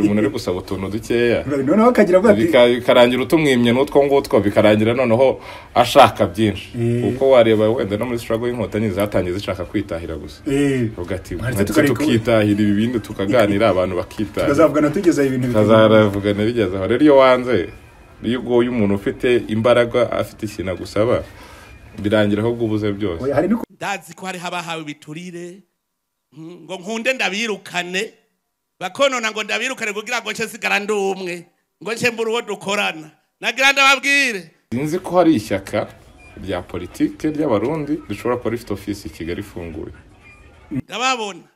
umuntu uri gusaba utuntu dukeya noneho akagira avuga ati Bika- bikarangira utumwimye n'utwo ngutwo bikarangira noneho ashaka byinshi Eh. kuko wareba wenda no muri sitarago y'inkotanyi zatangiye zishaka kwitahira gusa "Eh, uvuga ati Mwaretse "Mwaretse tukareka- tukitahira ibi bindi tukaganira abantu bakitahira tukazavugana tugeze aho ibintu bitandukanye tukazaravugana bigeze aho rero iyo wanze iyo ugoye umuntu ufite imbaraga afite ikintu agusaba birangira ahubwo ubuze byose hari no ndazi ko hariho abahawe ibiturire mm, ngo nkunde ndabirukane bakonona ngo ndabirukane kugira ngo nce sigara ndi umwe ngo nce mbura uwo dukorana nagira ndababwire Sinzi ko hari ishyaka rya politike ry'abarundi rishobora kuba rifite ofisi i Kigali ifunguye ndababona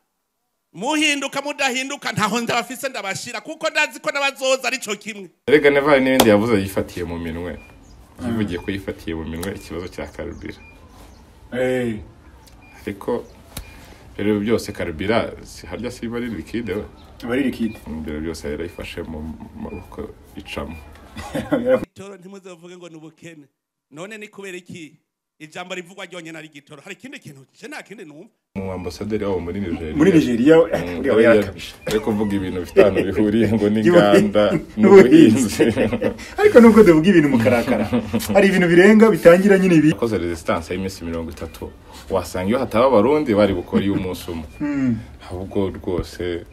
muhinduka mudahinduka ntaho ndabafise ndabashira kuko ndazi ko n'abazoza ari cyo kimwe erega neva hari n'ibindi yavuze yifatiye mu minwe yivugiye ko yifatiye mu minwe ikibazo cya karubira Eh, ariko rero byose karubira si- harya siba ari likide we abari rikide imbere byose yarayifashe mu maboko icamo igitoro ntimuzavuge ngo ni ubukene none ni kubera iki ijambo rivugwa ryonyine ari igitoro hari ikindi kintu nje nta kindi numva mu ambasaderi wabo muri nigeria muri nigeria Mm, uriya we yarakabije ari kuvuga ibintu bifite ahantu bihuriye ngo n'inganda n'ubuhinzi n'ubuhinzi. ariko nubwo tuvuga ibintu mukarakara hari ibintu birenga bitangira nyine ibi yakoze resistance y'iminsi mirongo itatu wasanga iyo hataba abarundi bari bukora iyo umunsi umwe ahubwo rwose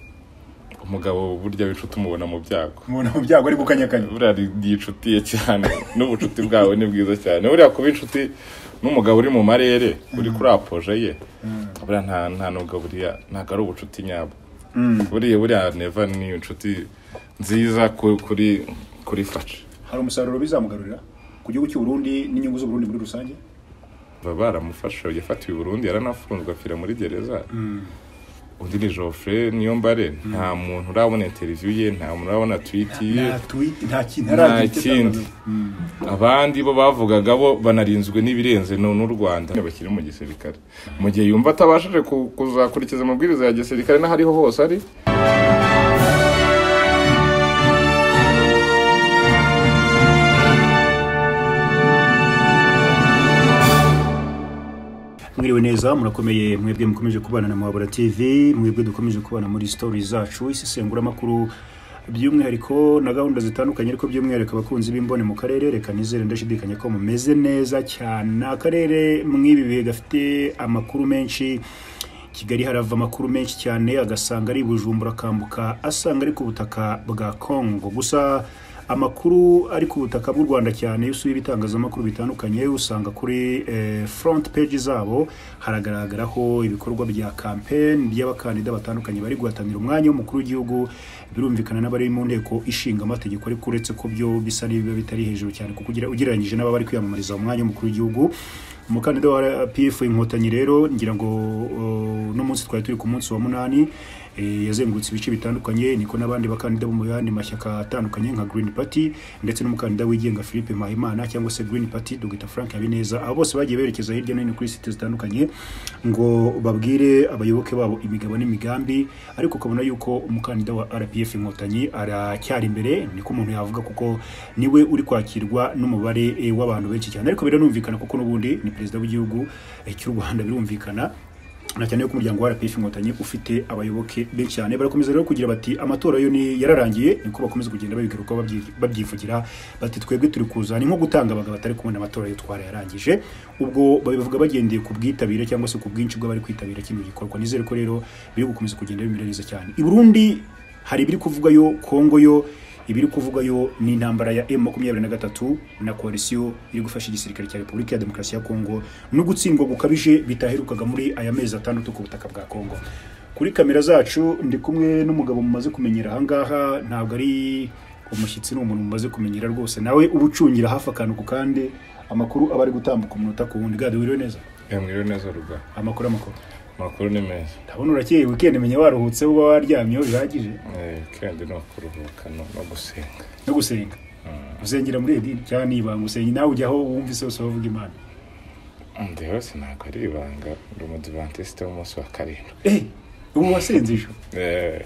umugabo burya w'inshuti umubona mu byago umuntu mu byago ari gukanyakanya buriya yicutiye cyane n'ubucuti bwawe ni bwiza cyane buriya kuba inshuti n'umugabo uri mu marere uri kuri apoje ye buriya nta nta nubwo buriya ntabwo ari ubucuti nyabwo buriya buriya neva ni inshuti nziza ku- kuri kuri fasha hari umusaruro bizamugarurira ku gihugu cy'u Burundi n'inyungu z'u Burundi muri rusange baba baramufashe yafatiwe i burundi yaranafunzwe apfira muri gereza undi ni geoffrey niyo mbare nta muntu urabona interiviyu ye nta muntu urabona twiti ye nta tweet nta kintu nta nta kindi abandi bo bavugaga bo banarinzwe n'ibirenze no- n'u rwanda bakiri mu gisirikare mu gihe yumva atabashije ku- kuzakurikiza amabwiriza ya gisirikare n'aho ariho hose ari mwiriwe neza murakomeye mwebwe mukomeje kubana na muhabura tv mwebwe dukomeje kubana muri story zacu isesenguramakuru by'umwihariko na gahunda zitandukanye ariko by'umwihariko abakunzi b'imbone mu karere reka nizere ndashidikanya ko mumeze neza cyane Ni akarere mw'ibi bihe gafite amakuru menshi kigali harava amakuru menshi cyane agasanga ari i bujumbura akambuka asanga ari ku butaka bwa congo gusa amakuru ari ku butaka bw'u rwanda cyane iyo usuye ibitangazamakuru bitandukanye usanga kuri eh, front page zabo haragaragaraho ibikorwa bya campaign by'abakandida batandukanye bari guhatanira umwanya w'umukuru w'igihugu birumvikana n'abari mu nteko ishinga amategeko ariko uretse ko byo bisa n'ibiba bitari hejuru cyane kuko ugira- ugereranyije n'ababa bari kwiyamamariza umwanya w'umukuru w'igihugu umukandida wa pf inkotanyi rero ngira ngo uh, uno munsi twari turi ku munsi wa munani eh, yazengurutse ibice bitandukanye niko n'abandi bakandida bo mu yandi mashyaka atandukanye nka green party ndetse n'umukandida wigenga philippe mpayimana cyangwa se green party dr frank habineza abo bose bagiye berekeza hirya no hino kuri site zitandukanye ngo babwire abayoboke babo imigabo n'imigambi ariko ukabona yuko umukandida wa rpf inkotanyi aracyari imbere niko umuntu yavuga kuko niwe uri kwakirwa n'umubare eh, w'abantu benshi cyane ariko biranumvikana kuko n'ubundi ni perezida w'igihugu eh, cy'u rwanda birumvikana na cyane ko umuryango wa RPF inkotanyi ufite abayoboke benshi cyane barakomeza rero kugira bati amatora yo ni yararangiye niko bakomeza kugenda babigarukaho babyi- babyivugira bati twebwe turi kuza ni nko gutanga abagabo batari kubona amatora yo twarayarangije ubwo babivuga bagendeye ku bwitabire cyangwa se ku bwinshi bw'abari kwitabira kino gikorwa nizere ko rero biri gukomeza kugenda bimera neza cyane i Burundi hari ibiri kuvugayo Kongo yo ibiri kuvugayo ni intambara ya M23 na koalisiyo iri gufasha igisirikare cya Repubulika ya Demokarasi ya Kongo no gutsindwa gukabije bitaherukaga muri aya mezi atandatu ku butaka bwa Kongo. Kuri kamera zacu ndi kumwe n'umugabo mumaze kumenyera aha ngaha ntabwo ari umushyitsi ni umuntu mumaze kumenyera rwose nawe ubucungira hafi akantu ku kandi amakuru aba ari gutambuka umunota ku wundi gade wiriwe neza mwiriwe neza ruga amakuru amakuru amakuru ni meza ndabona urakeye weekend menya waruhutse uba waryamyeho bihagije Eh, kandi ni ukuruhuka no no gusenga no gusenga usengera muri edini cyangwa nibanga usenge nawe ujyaho wumva isose wavuga imana ndewe sintabwo ari ibanga ndi umudivantiste w'umunsi wa karindwi Eh, ubu wasenze ejo Eh,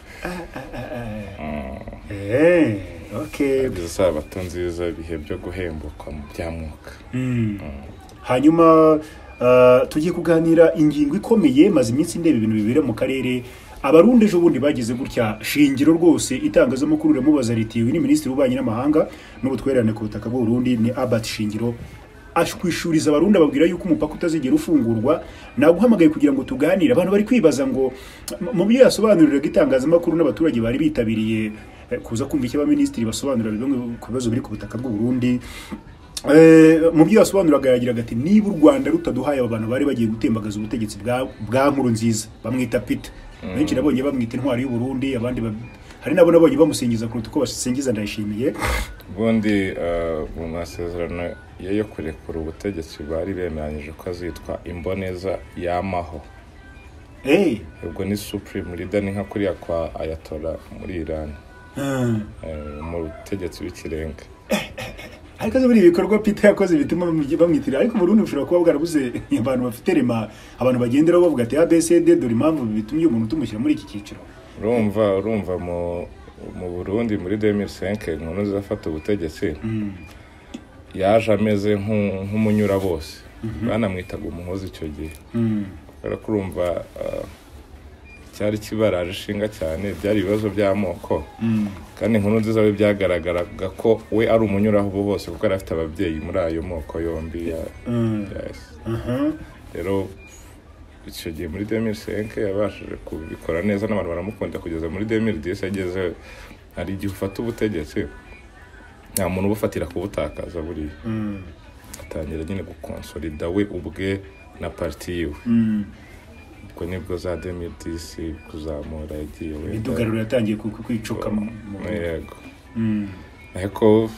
Eh, okay izo sabato nziza ibihe byo guhembuka mu bya mwuka Mm. hanyuma ah, tugiye kuganira ingingo ikomeye maze iminsi ndeba ibintu bibera mu karere abarundi ejo bundi bagize gutya shingiro rwose itangazamakuru riramubaza riti uyu ni minisitiri w'ububanyi n'amahanga n'ubutwererane ku butaka bw'u Burundi ni Albert Shingiro ashwishuriza abarundi ababwira yuko umupaka utazigera ufungurwa naguhamagaye kugira ngo tuganire abantu bari kwibaza ngo mu- mu byo yasobanuriraga itangazamakuru n'abaturage bari bitabiriye eh, kuza kumva icyo abaminisitiri basobanura bimwe ku bibazo biri ku butaka bw'u Burundi Eh, mu byo yasobanuraga yagiraga ati niba u rwanda rutaduhaye aba bantu bari bagiye gutembagaza ubutegetsi bwa bwa nkuru nziza bamwita pita benshi nabonye bamwita intwari y'uburundi abandi ba- hari nabo nabonye bamusingiza kuruta uko basingiza ndayishimiye ubundi eh, mu masezerano ye yo kurekura ubutegetsi bari bemeranyije ko azitwa imboneza y'amaho Eh, ubwo ni supreme leader ni nka kuriya kwa ayatora muri iran hmm. eh, mu butegetsi bw'ikirenga ariko azi muri ibi bikorwa pita yakoze bituma bamwigi- bamwitirira ariko mu rundi ushobora kuba bwarabuze abantu bafite rema abantu bagenderaho bavuga ati abcd dore impamvu bitumye umuntu tumushyira muri iki cyiciro urumva urumva mu mu burundi muri 2005 inkuru zafata ubutegetsi yaje ameze nk'u- nk'umunyura bose banamwitaga umuhozi icyo gihe kubera ko urumva ah, cyari kibaraje ishinga cyane byari ibibazo by'amoko kandi inkuru nziza we byagaragaraga ko we ari umunyuraho bose kuko yari afite ababyeyi muri ayo moko yombi ya- Mm. ya- Aha. rero icyo gihe muri 2005 yabashije kubikora neza n'abantu baramukunda kugeza muri 2010 ageze hari igihe ufata ubutegetsi nta muntu ubufatira kubutakaza buriya Mm. atangira nyine gukonsolida we ubwe na parti yiwe Mm. ubwo nibwo za 2010 kuzamura yagiye wenda imidugaruro yatangiye ku- ku- kwicoka mu- mu- yego Mm. ariko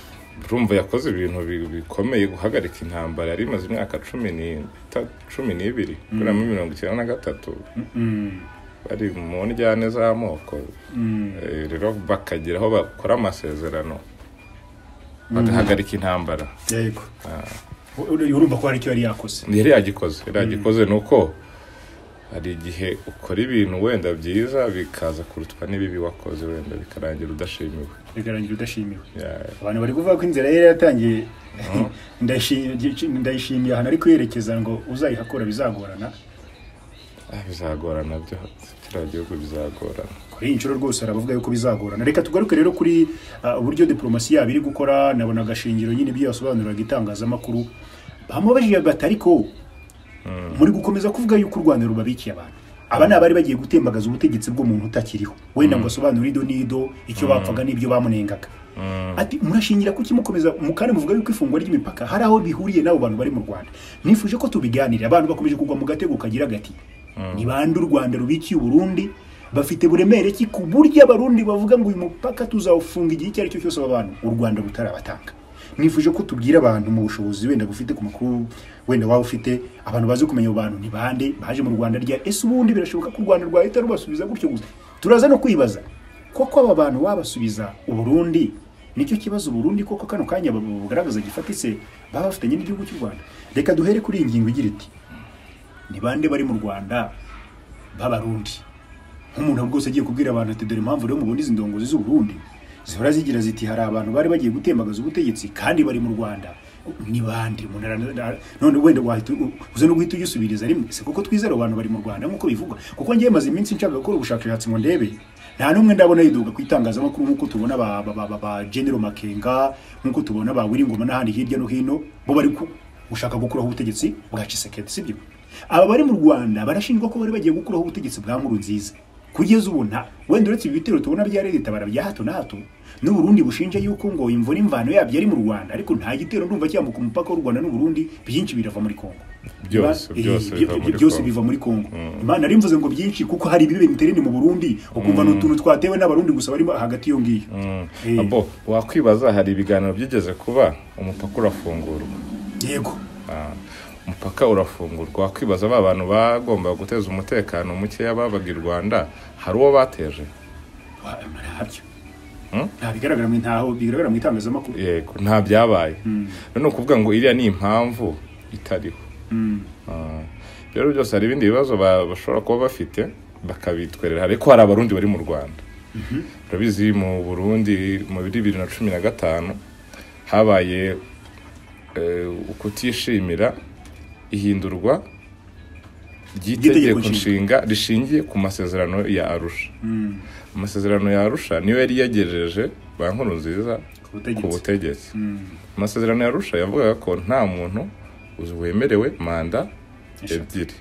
urumva yakoze ibintu bi- bikomeye guhagarika intambara yari imaze imyaka cumi n'ita- cumi n'ibiri kuramo mirongo icyenda na gatatu Mm. bari mu njyane z'amoko Mm. Eh, rero bakagira aho bakora amasezerano bagahagarika intambara yego U- urumva ko hari icyo yari yakoze yari yagikoze yari yagikoze ni uko hari igihe ukora ibintu wenda byiza bikaza kurutwa n'ibibi wakoze wenda bikarangira udashimiwe bikarangira udashimiwe Ya- abantu bari kuvuga ko inzira ye yari yatangiye ndayishi- ndayishimiye ahantu ari kwerekeza ngo uzayihakora bizagorana ah, bizagorana byo kiriya gihugu bizagorana kuri iyi nshuro rwose arabavuga yuko bizagorana reka tugaruke rero kuri ah, uburyo diplomasi yabo iri gukora nabona agashingiro nyine ibyo yasobanuriraga itangazamakuru bamubajije bati ariko muri gukomeza kuvuga yuko u rwanda rubabikiye abantu aba ni abari bagiye gutembagaza ubutegetsi bw'umuntu utakiriho wenda ngo asobanure ido n'ido icyo bapfaga n'ibyo bamunengaga ati murashingira kuki mukomeza mu kandi muvuga yuko ifungwa ry'imipaka hari aho bihuriye n'abo bantu bari mu rwanda nifuje ko tubiganira abantu bakomeje kugwa mu gatego kagira gati ni bande u rwanda rubikiye uburundi bafite buremere ki ku buryo abarundi bavuga ngo uyu mupaka tuzawufunga igihe icyo ari cyo cyose aba bantu u rwanda rutarabatanga nifuje ko tubwira abantu mu bushobozi wenda bufite ku makuru wenda waba ufite abantu bazi kumenya abo bantu ni bande baje mu rwanda rya ese ubundi birashoboka ko u rwanda rwahita rubasubiza gutyo gusa turaza no kwibaza koko aba bantu wabasubiza uburundi nicyo kibazo uburundi koko kano kanya bugaragaza gifatitse baba bafitanye n'igihugu cy'u rwanda reka duhere kuri iyi ngingo igira iti ni bande bari mu rwanda b'abarundi nk'umuntu bwose agiye kubwira abantu ati dore impamvu rero mubona izi ndongozi z'uburundi zihora zigira ziti hari abantu bari bagiye gutembagaza ubutegetsi kandi bari mu rwanda ni bande umuntu ara- ara- none wenda wahita u- uza no guhita uyisubiriza rimwe se kuko twizera abo bantu bari mu rwanda nk'uko bivugwa kuko ngewe maze iminsi nshaka gukora ubushakashatsi ngo ndebe nta n'umwe ndabona yiduka ku itangazamakuru nk'uko tubona ba, ba, ba, ba, ba general makenga nk'uko tubona ba wiringoma n'ahandi hirya no hino bo bari ku- gushaka gukuraho ubutegetsi bwa cisekedi sibyo aba bari mu rwanda barashinjwa ko bari bagiye gukuraho ubutegetsi bwa nkuru nziza kugeza ubu nta wenda uretse ibi bitero tubona bya leta bara bya hato na hato n'uburundi bushinja yuko ngo imvura imvano yabyo ari mu rwanda ariko nta gitero ndumva cyambuka umupaka w'u rwanda n'uburundi byinshi birava muri kongo Byose, Iba- byose eh, biva muri byose Congo. biva muri kongo imana nari mvuze ngo byinshi kuko hari ibibe interene mu burundi ukumva ni utuntu twatewe n'abarundi gusa barimo hagati y'iyo ngiyo Eh, abo wakwibaza hari ibiganiro byigeze kuba umupaka urafungurwa yego Ah, umupaka urafungurwa wakwibaza ba bantu bagomba guteza umutekano mukeya babaga i rwanda hari uwo bateje Wa- ntabyo Hmm? nta bigaragara mu ntaho bigaragara mu itangazamakuru yego nta byabaye rero ni ukuvuga ngo iriya ni impamvu itariho Ah, rero byose hari ibindi bibazo ba- bashobora kuba bafite bakabitwerera ariko hari abarundi bari mu rwanda urabizi mu burundi mu bibiri na cumi na gatanu habaye eh, ukutishimira ihindurwa ry'itegeko nshinga rishingiye ku masezerano ya arusha amasezerano ya arusha niyo yari yagejeje bankuru nziza ku butegetsi butegetsi amasezerano ya arusha yavugaga ko nta muntu wemerewe manda Eshatu. ebyiri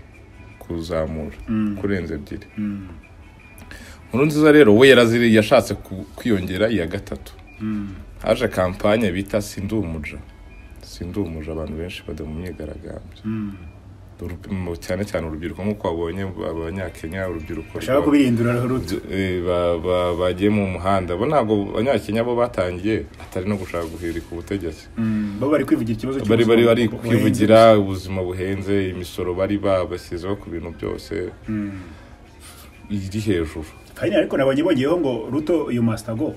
kuzamura kurenza ebyiri nkuru nziza rero we yaraziriye yashatse ku- kwiyongera iya gatatu haje kampanye bita sindumuja sindumuja abantu benshi bajya mu myigaragambyo Urubi- mu- cyane cyane urubyiruko nk'uko wabonye abanyakenya urubyiruko bashaka rwa- kubirindura ruto Eh, ba- ba- bagiye mu muhanda bo ntabwo abanyakenya bo batangiye atari no gushaka guhirika ubutegetsi bo bari kwivugira ikibazo bari bari bari cy'ubuzima kwivugira ubuzima buhenze imisoro bari babashyizeho ku bintu byose iri hejuru kandi ariko nabonye bongeyeho ngo ruto uyu masitago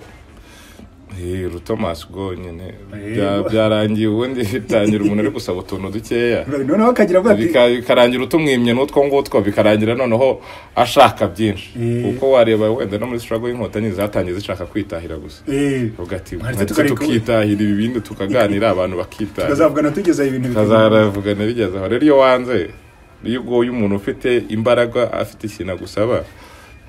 Eh, rutomasi ubwo nyine Eh, bya- bo- byarangiye ubundi bitangira umuntu ari gusaba utuntu dukeya noneho akagira avuga ati Bika- bikarangira utumwimye n'utwo ngutwo bikarangira noneho ashaka byinshi Eh. kuko wareba wenda no muri struggle y'inkotanyi zatangiye zishaka kwitahira gusa "Eh, uvuga ati Mwari "Ndetse tukareka- tukitahira ibi bindi tukaganira abantu bakitahira tukazavugana tugezeho ibintu bitandukanye." tukazaravugana bigeze aho rero iyo wanze iyo ugoye umuntu ufite imbaraga afite ikintu agusaba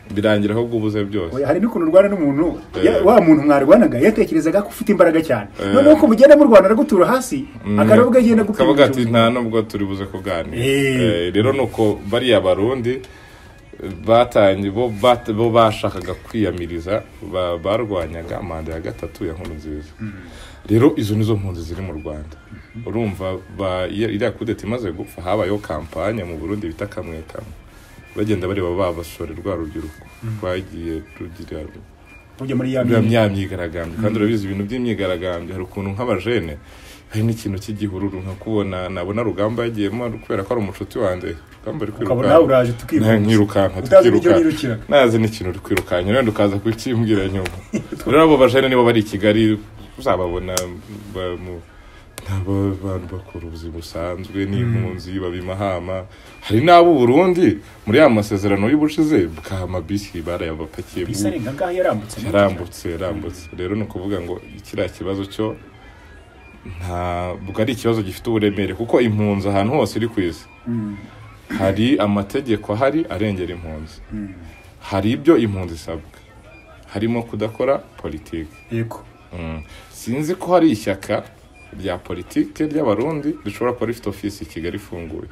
birangira ahubwo ubuze byose Oya, hari n'ukuntu urwana n'umuntu ya- Eh. wa muntu mwarwanaga yatekerezaga ko ufite imbaraga cyane noneho ko mugenda murwana aragutura hasi akaravuga agenda gupima kavuga ati ubushobozi. nta nubwo turi buze kuganira Eh. Eh, rero ni uko bariya barundi batangiye bo bat- bo bashakaga kwiyamiriza ba- barwanyaga manda ya gatatu ya nkuru nziza rero izo nizo mpunzi ziri mu rwanda urumva ba- iya- iriya kudeta imaze gupfa habayeho kampanye mu burundi bita kamwe kamwe bagenda bareba babasore rwa rubyiruko rwagiye rugira Ujya muri ya ya myiyerekano. mya myigaragambyo kandi urabizi ibintu by'imyigaragambyo hari ukuntu nk'abajene hari n'ikintu cy'igihururu nka kubona nabona rugamba yagiyemo kubera ko ari umucuti wanjye rugamba ari ukabona nawe uraje Na- tukivuga nkirukanka Utazi n'icyo nirukira. tukirukanka nazi n'ikintu uri kwirukanka rero ukaza kukimbwira nyuma rero abo bajene nibo bari i kigali uzababona ba- mu- ni abantu bakora ubuzima busanzwe n'impunzi baba imahama hari n'abo uburundi muri ya masezerano y'ubushize bwa mabisi barayabapakiye bisi ari nka ngaha yarambutse yarambutse yarambutse rero ni ukuvuga ngo kiriya kibazo cyo ntabwo ari ikibazo gifite uburemere kuko impunzi ahantu hose iri ku isi hari amategeko ahari arengera impunzi hari ibyo impunzi isabwa harimo kudakora politiki yego Mm. sinzi ko hari ishyaka rya politiki ry'abarundi rishobora kuba rifite ofisi i kigali ifunguye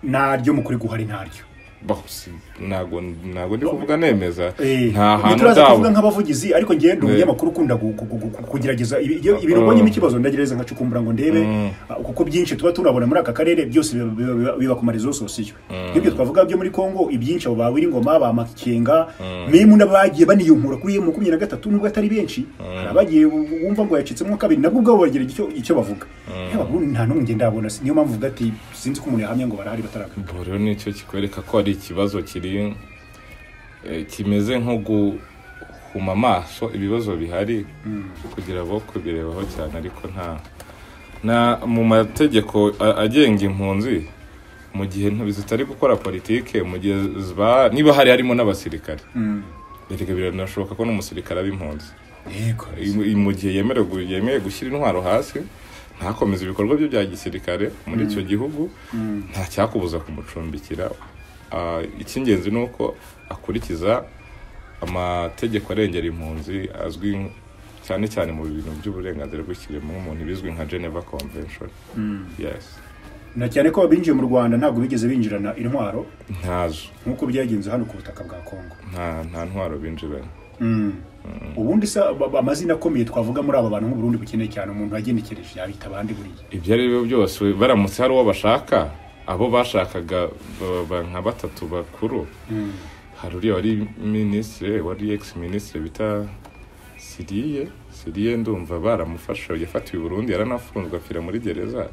naryo mukuri guhari naryo Bah, si- ntabwo ntabwo ndi kuvuga nemeza Eh, nta ibyo hantu turaza zabo kuvuga nk'abavugizi ariko njyewe ndi Eh. umunyamakuru ukunda gu- gu- gu- gu- kugerageza ibi- iyo ibintu ubonyemo ikibazo ndagereza nkacukumbura ngo ndebe ah, kuko byinshi tuba turabona muri aka karere byose biba- biba- biba- biba ku marizososiyo nk'ibyo twavuga byo muri kongo ibyinshi abo bawe ingoma ba makenga memu n'abagiye baniyunkura kuri emu makumyabiri na gatatu nubwo atari benshi hari abagiye bu- bumva ngo yacitsemo kabiri nabwo ubwabo bagira icyo icyo bavuga Yewe, ubu nta n'umwe ngenda abona niyo mpamvu uvuga ati sinzi ko umuntu yahamya ngo barahari bataraga Ubwo rero nicyo kikwereka ko hari ikibazo kiri eh, kimeze nko guhuma amaso ibibazo bihari kugira bo kubirebaho cyane ariko nta na mu mategeko a- agenga impunzi mu gihe ntu- zitari gukora politike mu gihe ziba- niba hari harimo n'abasirikare Erega biranashoboka ko n'umusirikare aba impunzi yego I- i- mu gihe yemerewe gu- yemeye gushyira intwaro hasi ntakomeze ibikorwa bye bya gisirikare muri icyo gihugu nta cyakubuza kumucumbikira Ah, icy'ingenzi ni uko akurikiza amategeko arengera impunzi azwi nk- cyane cyane mu bintu by'uburenganzira bw'ikiremwamuntu bizwi nka geneva convention yes na cyane ko abinjiye mu rwanda ntabwo bigeze binjirana intwaro ntazo nk'uko byagenze hano ku butaka bwa kongo nta nta ntwaro binjiranye ubundi se ba- ba- amazina akomeye twavuga muri aba bantu mu Burundi bukeneye cyane umuntu wagenekereje yabita abandi buriya ibyo ari byo byose baramutse hari uwo bashaka abo bashakaga ba- ba- nka batatu bakuru hari uriya wari minisitiri wari ex minisitiri bita siriye siriye ndumva baramufashe yafatiwe i burundi yaranafunzwe apfira muri gereza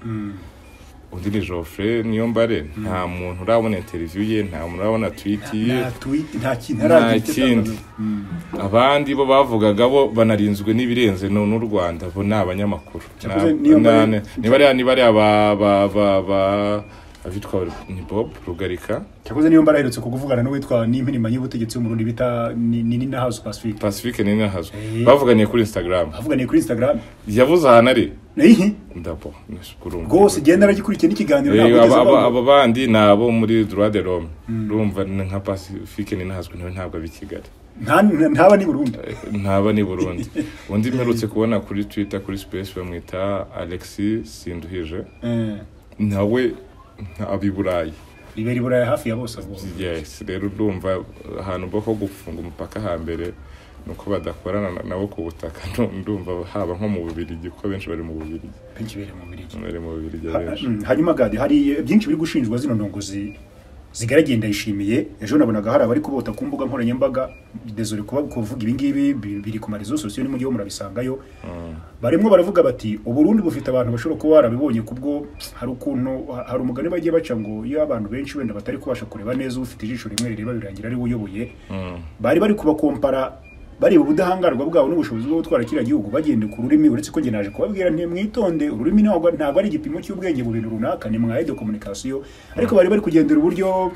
undi ni geoffrey niyo mbare nta muntu urabona interiviyu ye nta muntu urabona twiti ye nta tweet nta kintu nta aragira kindi abandi bo bavugaga bo banarinzwe n'ibirenze no- n'u rwanda bo ni abanyamakuru Na- Cyakoze niyo mbare- na- ni bariya ni bariya ba ba ba ba abitwa ni bob rugarika cyakoze niyo mbaraherutse kukuvugana n'uwitwa n'impirima y'ubutegetsi w'umurundi bita ni- ni nina house pacific pacifique ni ntahazo Eh. bavuganiye kuri instagram avuganiye kuri instagram yabuze ahantu ari Ihi, ndabo nashukuru rwose genda aragikurikiye n'ikiganiro Eh, ntabwo aba- ugeze aba- aho. aba bandi ni abo muri droit de l'homme urumva ni nka pacifique ni nahazwi nawe ntabwo abi kigali Nta- nta- ntaba ni burundu Eh, ntaba ni burundi undi mperutse kubona kuri twitter kuri space bamwita alexis sinduhije nawe nka abi burayi ribera iburayi hafi ya bose abo yes rero urumva ahantu bo ho gufunga umupaka hambere ni uko badakorana na- nabo ku butaka ndu- ndumva haba nko mu bubirigi kuko benshi bari mu bubirigi benshi bere mu biriki bari mu bubirigi benshi Mm, hanyuma gadi hari eh, byinshi biri gushinjwa zino ndongozi zigaragiye ndayishimiye ejo nabonaga hari abari kubota ku mbuga nkoranyambaga desore kuba kuvuga ibi ngibi bi- biri ku marezo sosiyo ni mu gihugu murabisangayo barimo baravuga bati uburundi bufite abantu bashobora kuba barabibonye kubwo hari ukuntu ha- hari umugani bagiye baca ngo iyo abantu benshi wenda batari kubasha kureba neza ufite ijisho rimwe rireba birangira ari we uyoboye bari bari kubakompara bareba ubudahangarwa bwabo n'ubushobozi bwo gutwara kiriya gihugu bagendeye ku rurimi uretse ko njye naje kubabwira nti mwitonde ururimi ntabwo ntabwo ari igipimo cy'ubwenge mu bintu runaka ni mwaye de communication ariko bari bari kugendera uburyo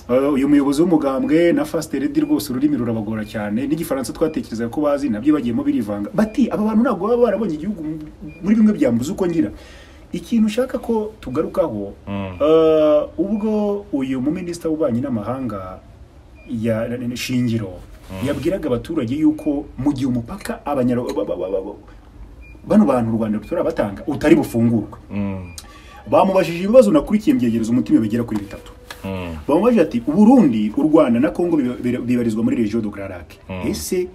eh, uyu muyobozi w'umugambwe na fasite redi rwose ururimi rurabagora cyane n'igifaransa twatekerezaga ko bazi nabyo bagiyemo birivanga bati aba bantu ntabwo baba barabonye igihugu mu- muri bimwe byambuza uko ngira ikintu ushaka ko tugarukaho eh, ubwo uyu muminisita w'ububanyi n'amahanga ya na- na- shingiro yabwiraga abaturage yuko mu gihe umupaka abanyara ba- ba- ba- ba- bano bantu u rwanda batanga utari bufungurwe Mm, bamubajije ibibazo nakurikiye mbyegereza umutima bigera kuri bitatu mm, bamubajije ati uburundi u rwanda na kongo biba- biba- bibarizwa muri regio do grand lac ese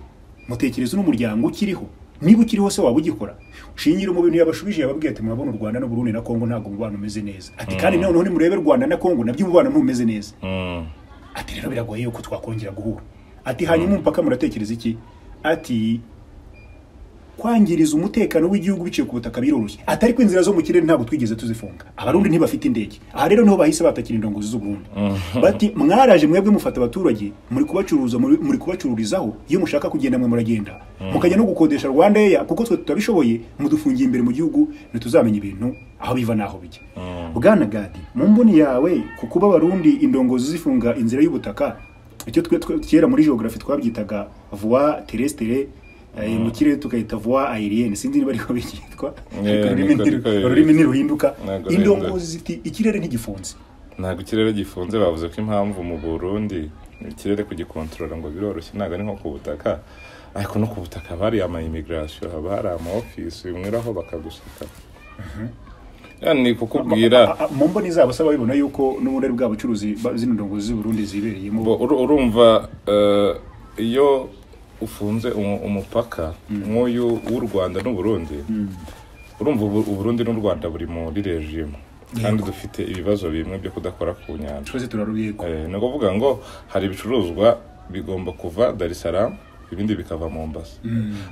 mutekereza n'umuryango ukiriho niba ukiri hose waba ugikora shingira mu bintu yabashubije yababwiye ati murabona u rwanda n'uburundi na kongo ntabwo umubano umeze neza ati kandi noneho nimurebe u rwanda na kongo nabyo umubano ntumeze neza mm. ati rero biragoye yuko twakongera guhura ati hanyuma umupaka muratekereza iki ati kwangiriza umutekano w'igihugu biciye ku butaka biroroshye atari ko inzira zo mu kirere ntabwo twigeze tuzifunga abarundi ntibafite indege aha rero niho bahise batakira indongozi z'uburundi bati mwaraje mwebwe mufata abaturage muri kubacuruza muri muri kubacururizaho iyo mushaka kugenda mwe muragenda mukajya no gukodesha rwanda eya kuko twe tutabishoboye mudufungiye imbere mu gihugu ntituzamenya ibintu aho biva n'aho bijya bwana gadi mu mboni yawe ku kuba abarundi indongozi zifunga inzira y'ubutaka icyo twe twe- kera muri geography twabyitaga voie terrestre eh, mu kirere tukayita voie aérienne sinzi niba ariko byitwa Yeah, ariko ururimi niko- ntiru- niko- ururimi ntiruhinduka Ntabwo indongozi ziti ikirere ntigifunze ntabwo ikirere gifunze bavuze ko impamvu mu burundi ikirere kugikontorora ngo biroroshye ntabwo ari nko ku butaka ariko no ku butaka haba hari ama immigration haba hari ama office unyuraho bakaguseka yani kukubwira A- a- mu mboni zabo se babibona yuko n'ubundi ari bwa bucuruzi ba- zino ndongozi z'uburundi zibereyemo Bo- uru- urumva eh, iyo ufunze umu- umupaka nk'uyu w'u rwanda n'uburundi urumva ubu- uburundi n'u rwanda buri muri rejimu kandi dufite ibibazo bimwe byo kudakora ku nyanja twese turarubiyeko Eh, ni ukuvuga ngo hari ibicuruzwa bigomba kuva dar es salaam ibindi bikava mombasa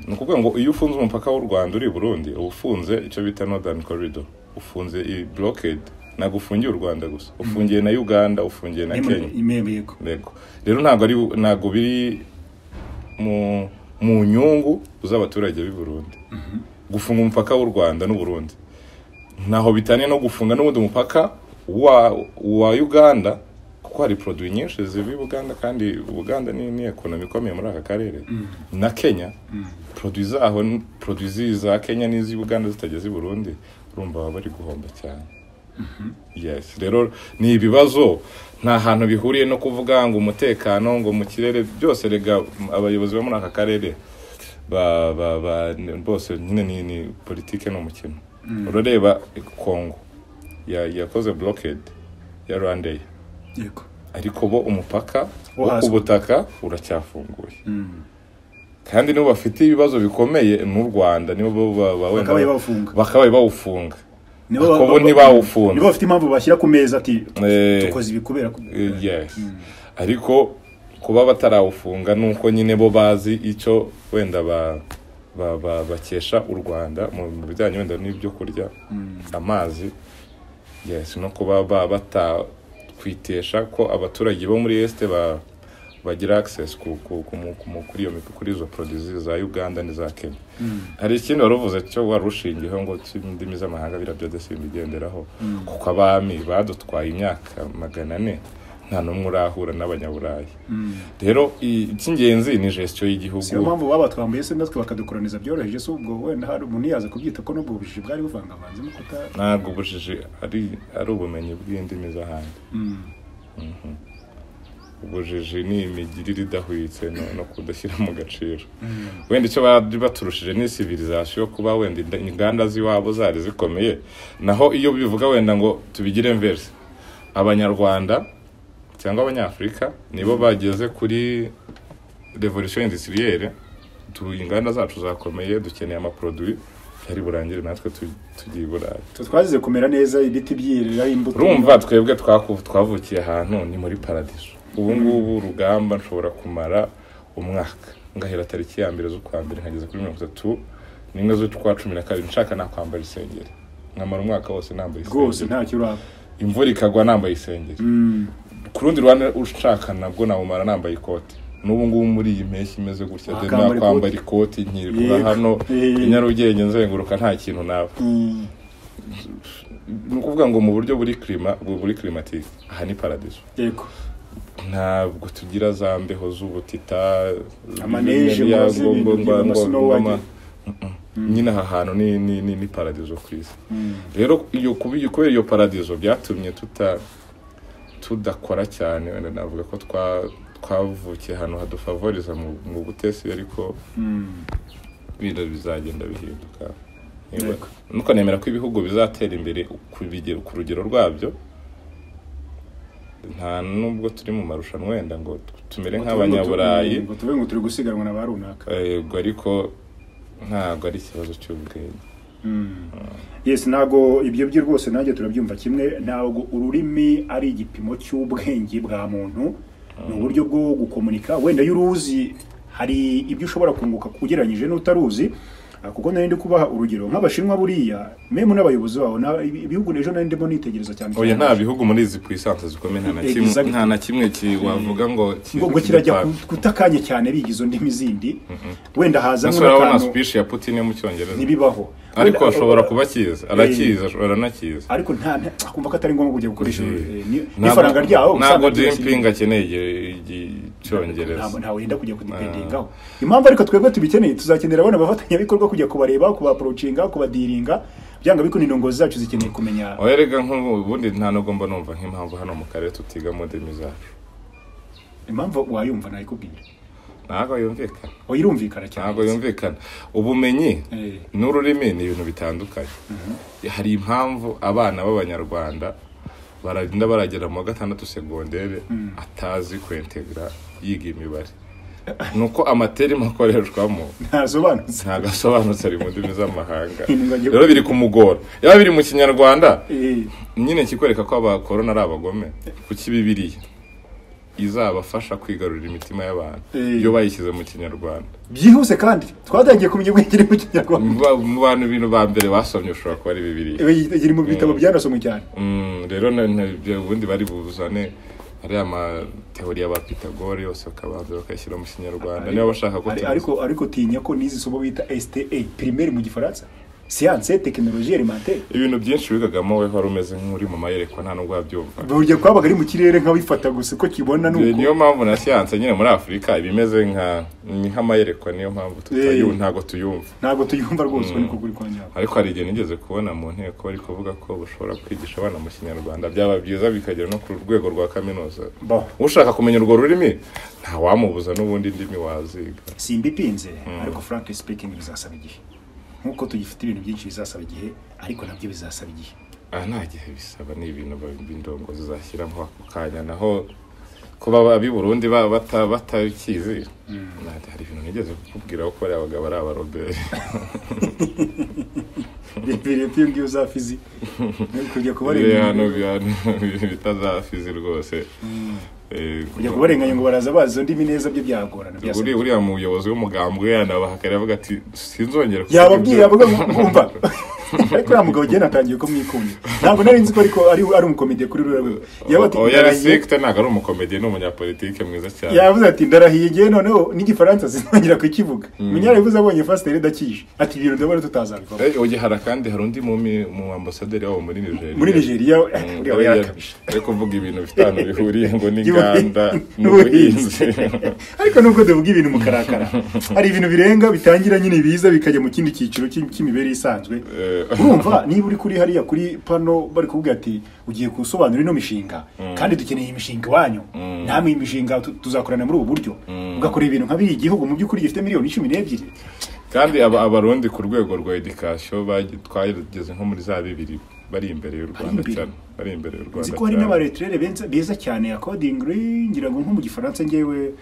ni ukuvuga ngo iyo ufunze umupaka w'u rwanda uri i burundi uba ufunze icyo bita northern corridor ufunze i blockade ntabwo ufungiye u rwanda gusa ufungiye na uganda ufungiye na kenya imemeyeko Yego. rero ntabwo ari ntabwo biri mu mu nyungu z'abaturage b'i Burundi gufunga umupaka w'u Rwanda n'u Burundi ntaho bitaniye no gufunga n'ubundi mupaka wa wa Uganda kuko hari produit nyinshi ziva i Buganda kandi Buganda ni ni economy ikomeye muri aka karere na Kenya produit zaho produit za Kenya n'iz'i Uganda zitageze i Burundi urumva baba bari guhomba cyane yes rero ni ibibazo nta hantu bihuriye no kuvuga ngo umutekano ngo mu kirere byose rega m- abayobozi bo muri aka karere ba, ba, ba, ni- bose nyine ni, ni politike ni umukino urareba kongo ya- yakoze blockade ya rwandair yego ariko bo umupaka wo ku hasi. butaka uracyafunguye kandi nibo bafite ibibazo bikomeye n'u rwanda nibo bo ba- ba- wenda- Bakabaye bawufunga. bakabaye bawufunga Nibo Ariko ba- bo ba- ntibawufunze. nibo bafite impamvu bashyira ku meza ati Eh. dukoze ibi kubera ko yes ariko kuba batarawufunga ni uko nyine bo bazi icyo wenda ba ba- ba- bakesha u rwanda mu mu bijyanye wenda n'ibyo kurya amazi yes no kuba ba batakwitesha ko abaturage bo muri este ba bagira access ku- ku- ku- mu- ku- mu- kuri iyo mico- kuri izo produits za uganda n'iza kenya hari ikindi wari uvuze cyo wari ushingiyeho ngo si indimi z'amahanga biriya byose simbigenderaho kuko abami badutwaye imyaka magana ane nta n'umwe urahura n'abanyaburayi rero i- icy'ingenzi ni gestion siyo y'igihugu mpamvu baba twambuye se natwe bakadukoraniza byoroheje se ubwo wenda hari umuntu yaza kubyita ko n'ubwo bujiji bwari buvangavanzemo kuta ntabwo ubujiji ari ari ubumenyi bw'indimi z'ahandi Mhm. ubujiji ni imigirire idahwitse no, no kudashyira mu gaciro wenda icyo bari baturushije ni civilization yo kuba wenda inda- inganda z'iwabo zari zikomeye naho iyo bivuga wenda ngo tubigire inverse abanyarwanda cyangwa abanyafurika nibo bageze kuri revolution industrielle tu inganda zacu zakomeye dukeneye amaproduit yari burangire natwe tu- tugiye i burayi twazize kumera neza ibiti byiriraho imbuto urumva twebwe twaku- twavukiye ahantu ni muri paradiso ubu ngubu urugamba nshobora kumara umwaka ngahera tariki ya mbere z'ukwa mbere nkageza kuri mirongo itatu n'imwe z'ukwa cumi na kabiri nshaka nakwambara isengeri nkamara umwaka wose nambaye rwose isengeri ntacyo uraba imvura ikagwa nambaye isengeri ku rundi ruhande ushaka nabwo nawumara nambaye ikoti n'ubu ngubu muri iyi mpeshyi imeze gutya de Wakambara nakwambara ikoti nkirirwa Yego. hano Yego. i nyarugenge nzenguruka nta kintu naba ni ukuvuga ngo mu buryo buri klima bu- buri climatique aha ni paradiso yego ntabwo tugira za mbeho z'ubutita Amaneje, murazi ibintu by'ibyo, amasnow wagira. nyine aha hantu ni ni ni, ni paradiso ku isi rero iyo kubi- kubera iyo paradiso byatumye tuta tudakora cyane wenda navuga ko twa twavukiye ahantu hadufavoriza mu, mu butesi ariko bino bizagenda bihinduka Niba- Yego. nuko nemera ko ibihugu bizatera imbere ku bige- ku rugero rwabyo nta nubwo turi mu marushanwa wenda ngo tumere nk'abanyaburayi ngo tuvuge ngo turi gusiganwa na ba runaka yego ariko ntabwo ari ikibazo cy'ubwenge yes ntago ibyo byo rwose nanjye turabyumva kimwe ntabwo ururimi ari igipimo cy'ubwenge bwa muntu ni uburyo bwo gukomunika wenda iyo uruzi hari ibyo ushobora kunguka ugereranyije n'utaruzi Ah, kuko nari ndi kubaha urugero nk'abashinwa buriya memu n'abayobozi babo na- ibi- ibihugu ejo nari ndimo nitegereza cyane oya cyane. nta bihugu muri izi puissance zikomeye nta na kimwe Exactly. nta na kimwe ki- wavuga ngo ki- ngo ngo kirajya kidapfa. ku- gutakanya cyane biga izo ndimi zindi wenda haza ese urabona n'akantu speech ya putin yo mu cyongereza ntibibaho ariko Wenda- ashobora kuba akizi arakizi ashobora anakizi ariko nta nta- akumva ko atari ngombwa kujya gukoresha Eh, eh, ni- Ntabwo- n'ifaranga ryaho ntabwo usanga ryose- jinping akeneye igi- igi- icyongereza ntabwo ntawe yenda kujya kudipendengaho impamvu ariko twebwe tubikeneye tuzakenera abana abafatanyabikorwa kujya kubareba kubaporocinga kubadiringa byanga biko n'indongozi zacu zikeneye kumenya oya rega nk'ubundi nta nubwo mba numva nk'impamvu hano mu karere tutigamo ndimi zacu impamvu wayumva nayikubwira ntabwo yumvikana wayirumvikana cyane ntabwo yumvikana ubumenyi Eh. n'ururimi ni ibintu bitandukanye hari impamvu abana b'abanyarwanda baragenda baragera mu wa gatandatu segondere atazi kwentegra yiga imibare nuko amateri makoreshwamo ntasobanutse ntabwo asobanutse ari mu ndimi z'amahanga Ntibagiwe. rero biri kumugora yaba biri mu kinyarwanda Eh, nyine kikwereka ko abakorona ari abagome kuki bibiriya izabafasha kwigarurira imitima y'abantu Eh. iyo bayishyize mu kinyarwanda byihuse kandi twatangiye kumenya ubwenge mu kinyarwanda Ba- mu bantu ibintu ba mbere basomye ushobora kuba ari bibiriya iri mu bitabo byanasomwe cyane Mm, rero na- na- ibyo ubundi bari buzane ariya amateori ya ba pitagore yose bakabanza bakayashyira mu kinyarwanda niba bashaka ko Ari- tuzi. ariko ariko tinya ko n'izi somo bita STA primaire mu gifaransa siyanse tekinoloji alimentaire ibintu byinshi wigagamo we wari umeze nk'uri mu mayerekwa nta nubwo wabyumva burya kwabaga ari mu kirere nk'abifata gusa ko kibona Eh, niyo nuko mpamvu na siyanse nyine muri afurika ibimeze nka ni nk'amayerekwa niyo mpamvu tutayu ntabwo tuyumva ntabwo tuyumva rwose uko niko kuri kwanjye ariko hari igihe nigeze kubona mu nteko bari kuvuga ko bashobora kwigisha abana mu kinyarwanda byaba byiza bikagera no ku rwego rwa kaminuza Bo. ushaka kumenya urwo rurimi ntawamubuza n'ubundi ndimi waziga simbipinze ariko frank speaking bizasaba igihe nk'uko tugifite ibintu byinshi bizasaba igihe ariko nabyo bizasaba igihe aha nta gihe bisaba ni ibintu ba- b'indongo zizashyiramo ako kanya naho kuba ab'i burundi ba- bata- batakizi nta- hari ibintu nigeze kukubwira ko bariya bagabo ari abaroberi birebire iyo ngiyo za fizi kujya biriya hano kubarenganya bihano bitazafizi rwose Eh, kujya kubarenganya ngo baraza bazi izo ndimi neza byo byagorana byasaba Uri, uriya muyobozi w'umugambwe yanabahakana avuga ati sinzongera kuvuga yababwiye ibyo." avuga ngo umva ariko uriya mugabo igihe natangiye kumwikunda ntabwo nari nzi ko ariko ari ari umukomediye kuri ruriya rwego uwo "Ndarahiye." yarasekite ntabwo ari umukomedi ni umunyapolitike mwiza cyane yavuze ati ndarahiye igihe noneho n'igifaransa sinongera kukivuga munyara yavuze abonye fasiteri idakije ati ibintu ndabona tutazabikora Eh, oye hari kandi hari undi mumi- mu ambasaderi wabo muri nigeria muri nigeria we- Mm, uriya we yari- yarakabije yari kuvuga ibintu bitanu bihuriye ngo n'inganda n'ubuhinzi n'ubuhinzi ariko nubwo tuvuga ibintu mukarakara hari ibintu birenga bitangira nyine biza bikajya mu kindi cyiciro cy'i- cy'imibereho isanzwe Eh. urumva niba uri kuri hariya kuri pano bari kuvuga ati ugiye gusobanura ino mishinga kandi dukeneye imishinga iwanyu namwe iyi mishinga tu- tuzakorana muri ubu buryo ugakora ibintu nka biriya igihugu mu by'ukuri gifite miliyoni cumi n'ebyiri kandi aba- abarundi ku rwego rwa edikasiyo bagi- twageze nko muri za bibiri bari imbere y'u rwanda imbere. cyane bari imbere y'u rwanda nzi ko hari cyane n'abareturere benza- beza cyane ya kodingiri ngira ngo nko mu gifaransa ngewe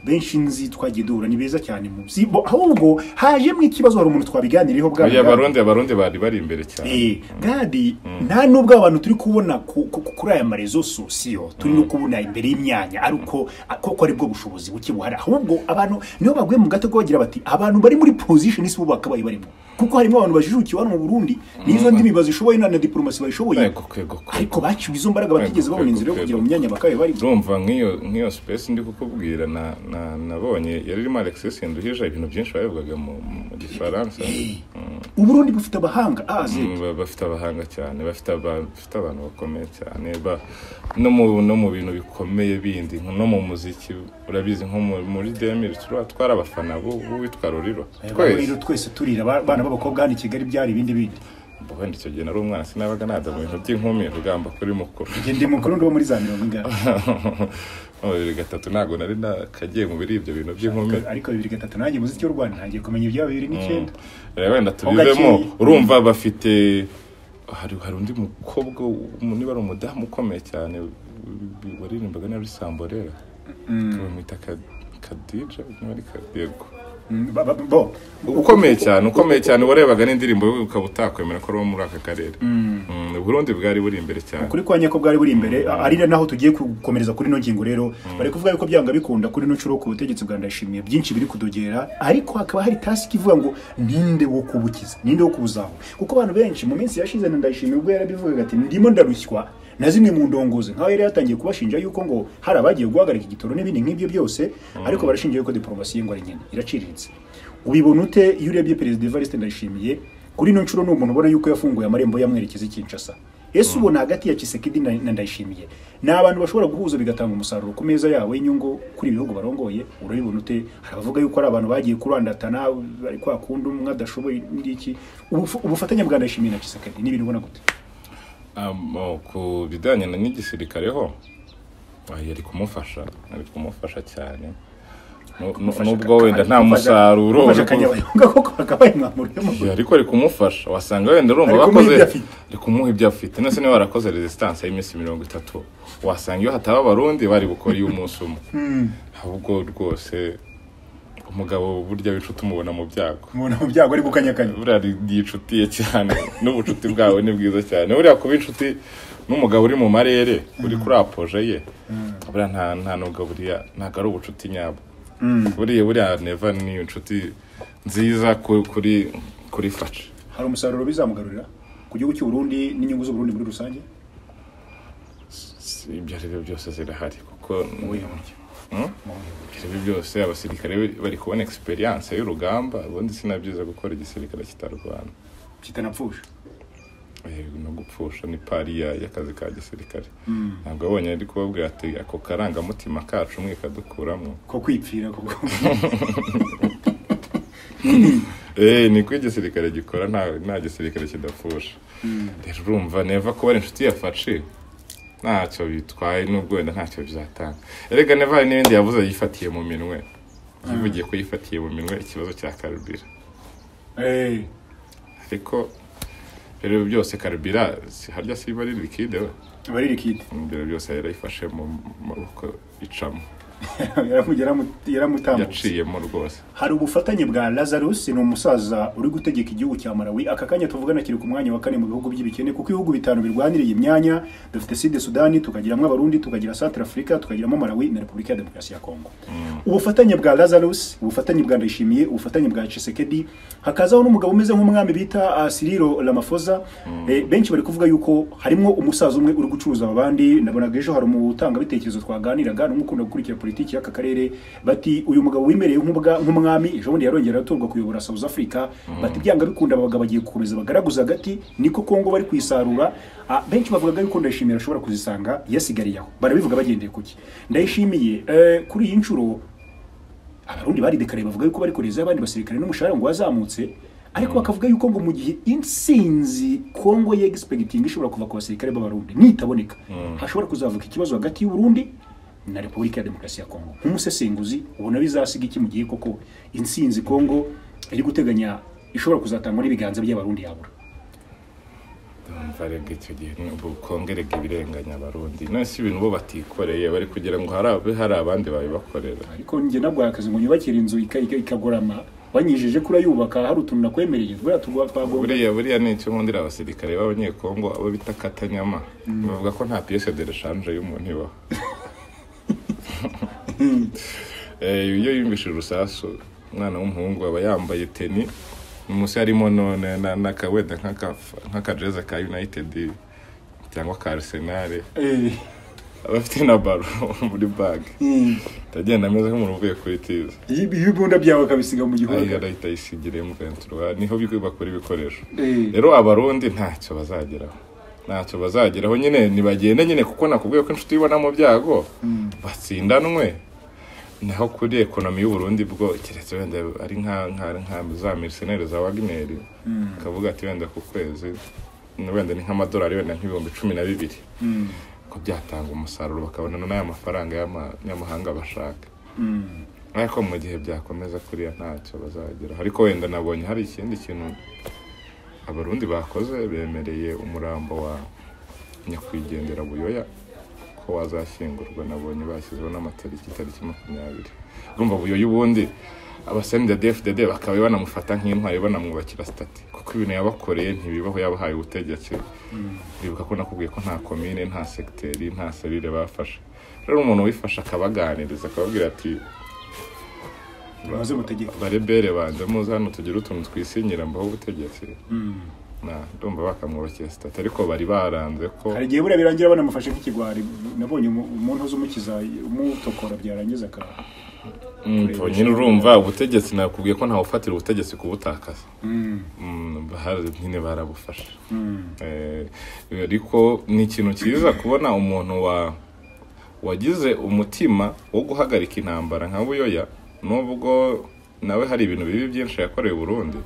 benshi nzi twagiye duhura ni beza cyane mu si bo- ahubwo hajemo ikibazo hari umuntu twabiganiriyeho bwa Oya, Gadi. abarundi abarundi bari bari imbere cyane Eh, gadi nta nubwo abantu turi kubona ku- ku- kuri aya marezo sosiyo turi no kubona imbere y'imyanya ari uko koko aribwo bushobozi buke buhari ahubwo abantu niyo baguye mu gatego bagira bati abantu bari muri pozishoni si bo bakabaye barimo kuko harimo abantu bajijukiye hano mu burundi n'izo ndimi bazishoboye na na diporomasi bazishoboye Yego, kwego, kwego. ariko baciwe izo mbaraga batigeze babona inzira yo kugira mu myanya bakabaye barimo urumva nk'iyo nk'iyo sipesi ndi kukubwira na- na- nabonye yari irimo alexis nduhije ibintu byinshi barebaga mu mu gifaransa uburundi bufite abahanga azi Mm, ba- bafite abahanga cyane bafite aba- bafite abantu bakomeye cyane ba- no mu no mu bintu bikomeye bindi nko- no mu muziki urabizi nko mu- muri demiri twari abafana b'u- b'uwitwa ruriro twese rero twese turira aba- abana b'abakobwa hano i kigali byari ibindi bindi Ubwo wenda icyo gihe nari umwana sinabaga nada mu bintu by'inkumi rugamba kuri mukuru njye ndi mukuru ndo muri za mirongo ingana mu bibiri gatatu ntabwo nari nakagiye mu biri ibyo bintu by'inkumi ariko bibiri gatatu nanjye muziki w'u rwanda ntangiye kumenya ibya bibiri n'icyenda rero wenda tubivemo gakeye. urumva bafite hari hari undi mukobwa w- niba ari umudamu ukomeye cyane w- waririmbaga na risamborera bamwita Ka- kadija niba ari kadego Mm, ba- ba- bo ukomeye cyane ukomeye cyane warebaga n'indirimbo ye ukaba utakwemera ko ari uwo muri aka karere Mm, uburundi bwari buri imbere cyane kuri kwa nyako bwari buri imbere a- ari naho tugiye gukomereza kuri ino ngingo rero bari kuvuga yuko byanga bikunda kuri ino nshuro ku butegetsi bwa ndashimiye byinshi biri kudogera ariko hakaba hari tasiki ivuga ngo ninde wo kubukiza ninde wo kubuzaho kuko abantu benshi mu minsi yashize na ndayishimiye ubwo yarabivugaga ati ndimo ndarushywa na zimwe mu ndongozi nkaho yari yatangiye kubashinja yuko ngo hari abagiye guhagarika igitoro n'ibindi nk'ibyo byose ariko barashinja yuko diporomasi y'ingwa ari nyine iraciriritse ubibona ute iyo urebye perezida evariste ndayishimiye kuri ino nshuro ni umuntu ubona yuko yafunguye amarembo yamwerekeza i kinshasa ese ubona hagati ya kisekedi na na ndayishimiye ni abantu bashobora guhuza bigatanga umusaruro ku meza yabo y'inyungu kuri ibihugu barongoye urabibona ute hari abavuga yuko ari abantu bagiye kurandatana bari kwa kundi umwe adashoboye n'iki Ubuf- ubufatanye bwa ndayishimiye na kisekedi ni ibintu ubona gute Um, oh, ku bijyanye na n'igisirikare ho ah, yari kumufasha yari kumufasha cyane Nu- nu- nubwo wenda nta musaruro uri uri ku- kuba koko bakabaye mwamuremo Yeah, ariko ari kumufasha wasanga wenda urumva Ari kumuha bakoze ibyo afite. ari kumuha ibyo afite none se niba barakoze resistance y'iminsi mirongo itatu wasanga iyo hataba abarundi bari bukora iyo umunsi umwe ahubwo rwose umugabo burya w'inshuti umubona mu byago umuntu mu byago ari gukanyakanya buriya ni ni inshuti ye cyane n'ubucuti bwawe ni bwiza cyane buriya kuba inshuti n'umugabo uri mu marere uri kuri apoje ye buriya nta nta nubwo buriya ntabwo ari ubucuti nyabwo buriya buriya neva ni inshuti nziza ku- kuri kuri faca hari umusaruro bizamugarurira ku gihugu cy'u Burundi n'inyungu z'uburundi muri rusange Si- ibyo ari byo byose zirahari kuko Mu buhe ibyo buryo? Mu buhe buryo? ari byo byose abasirikare bari kubona egisperiyanse y'urugamba ubundi sinabyiza gukora igisirikare kitarwana kitanapfusha Eh, no gupfusha ni pari ya- y'akazi ka gisirikare ntabwo abonye ari kubabwira ati ako karangamutima kacu mwe kadukuramo ko kwipfira kuko Eh, niko igisirikare gikora nta nta gisirikare kidapfusha rero urumva neva kuba ari inshuti yafashe ntacyo bitwaye n'ubwo wenda ntacyo bizatanga erega neva hari n'ibindi yavuze yifatiye mu minwe yivugiye ko yifatiye mu minwe ikibazo cya karubira Eh, ariko rero byose karubira si- harya siba ari likide we bari rikide imbere byose yarayifashe mu maboko icamo yaramutambutse yaciyemo rwose hari ubufatanye bwa lazarus ni umusaza uri gutegeka igihugu cya malawi aka kanya tuvugana kiri ku mwanya wa kane mu bihugu by'ibikene kuko ibihugu bitanu birwanira iyi myanya dufite side sudani tukagiramo abarundi tukagira centre africa tukagiramo malawi na repubulika ya demokarasi ya kongo ubufatanye bwa lazarus ubufatanye bwa ndayishimiye ubufatanye bwa cisekedi hakazaho n'umugabo umeze nk'umwami bita ah, siriro ramafoza Eh, benshi bari kuvuga yuko harimo umusaza umwe uri gucuruza abandi nabonaga ejo hari umutangabitekerezo twaganiraga n'umukunda gukurikira politiki y'aka karere bati uyu mugabo wimereye nk'ubwa- nk'umwami ejo bundi yarongera aratorwa kuyobora south africa bati byanga bikunda abagabo bagiye gukomeza bagaragaza agati niko kongo bari kuyisarura Ah, benshi bavugaga yuko ndayishimiye ashobora kuzisanga yasigariye aho barabivuga bagendeye kuki ndayishimiye eh, kuri iyi nshuro abarundi baridekariye bavuga yuko bari kureza abandi basirikare n'umushahara ngo wazamutse ariko bakavuga yuko ngo mu gihe intsinzi kongo ye egisipegitinga ishobora kuva ku basirikare b'abarundi nitaboneka hashobora kuzavuka ikibazo hagati y'uburundi na repubulika ya demokarasi ya kongo nk'umusesenguzi ubona bizasiga iki mu gihe koko intsinzi kongo iri guteganya ishobora kuzatangwa n'ibiganza by'abarundi yabura ndumva rege icyo gihe bukongerega ibirenganya abarundi none si ibintu bo batikoreye bari kugira ngo hari abe hari abandi babibakorera ariko njye nabwo akazi ngo nyubakire inzu ika- ika- ikagorama wanyijije ko urayubaka hari utuntu nakwemereye buriya tugwa- twagomba buriya buriya ni icyo nkundira abasirikare b'abanyekongo abo bita katanyama bavuga ko nta piyese de reshanje y'umuntu ibaho Eh, iyo yumvishije urusasu umwana w'umuhungu aba yambaye teni munsi harimo none na- na- wenda nk'aka- nk'akajeze ka united cyangwa ka arsenal Eh, aba afite na baro muri bage mm. ndagenda ameze nk'umuntu uvuye kuri tiza ibibunda byawe akabisiga mu ayiyo gihome arahita ayisigira emuventura niho bigo bakora ibikoresho Eh. rero abarundi ntacyo bazageraho ntacyo bazageraho nyine ntibagende nyine kuko nakubwiye ko inshuti ibona mu byago batsindanwe naho kuri ekonomi y'uburundi bwo keretse wenda ari nka nka nka za miriseneri za wagineri akavuga ati wenda ku kwezi wenda ni nk'amadolari wenda nk'ibihumbi cumi na bibiri ko byatanga umusaruro bakabona n'aya mafaranga y'ama- y'amahanga bashaka ariko mu gihe byakomeza kuriya ntacyo bazageraho ariko wenda nabonye hari ikindi kintu abarundi bakoze bemereye umurambo wa nyakwigendera buyoya ko wazashyingurwa nabonye bashyizeho n'amatariki itariki makumyabiri urumva buyoya ubundi abasenida dfdd bakaba banamufata nk'intwari banamwubakira sitati kuko ibintu yabakoreye ntibibaho yabahaye ubutegetsi bibuka ko nakubwiye ko nta komine nta segiteri nta serire bafashe rero umuntu wifashe akabaganiriza akababwira ati maze mutegeka barebere banze muze hano tugire utuntu twisinyira mbaho ubutegetsi na ndumva bakamwubakira sitati ariko bari baranze ko hari igihe buriya birangira banamufashe nk'ikigwari nabonye umu- umuntu uzi umukiza umutokora byarangiza akaba Mm, nyine urumva ubutegetsi nakubwiye ko ntawufatira ubutegetsi kubutakaza Mm, bahari nyine barabufashe Eh, ariko ni ikintu cyiza kubona umuntu wa wagize umutima wo guhagarika intambara nka buyoya nubwo nawe hari ibintu bibi byinshi yakoreye i burundi